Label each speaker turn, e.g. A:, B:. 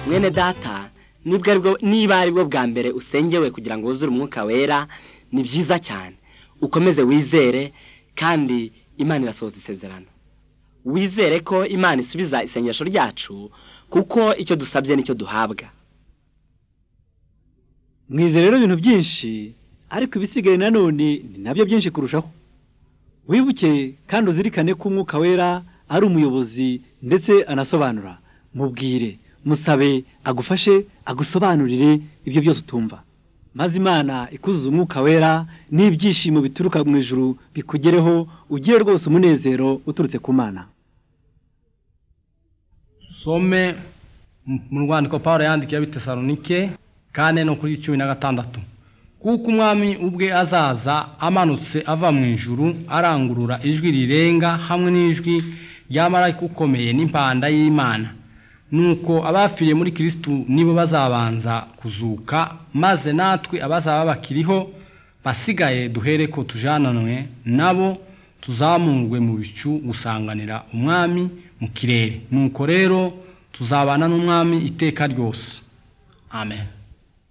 A: mwene data nibwo aribwo niba aribwo bwa mbere usengewe kugira ngo wuzure umwuka wera ni byiza cyane ukomeze wizere kandi imana irasohoza isezerano wizere ko imana isubiza isengesho ryacu kuko icyo dusabye nicyo duhabwa
B: mwize rero ibintu byinshi ariko ibisigaye nanone ni nabyo byinshi kurushaho wibuke kandi uzirikane ko umwuka wera ari umuyobozi ndetse anasobanura mubwire musabe agufashe agusobanurire ibyo byose utumva maze imana ikuzuza umwuka wera n'ibyishimo bituruka mu ijuru bikugereho ugire rwose umunezero uturutse ku mana
C: some mu rwandiko paul yandikiye bitesalonike kane no kuri cumi na gatandatu kuko umwami ubwe azaza amanutse ava mu ijuru arangurura ijwi rirenga hamwe n'ijwi ry'amarayika ukomeye n'impanda y'imana nuko abapfiriye muri kirisitu nibo bazabanza kuzuka maze natwe abazaba bakiriho basigaye duhere ko tujananwe nabo tuzamurwe mu bicu gusanganira umwami mu kirere nuko rero tuzabana n'umwami iteka ryose amen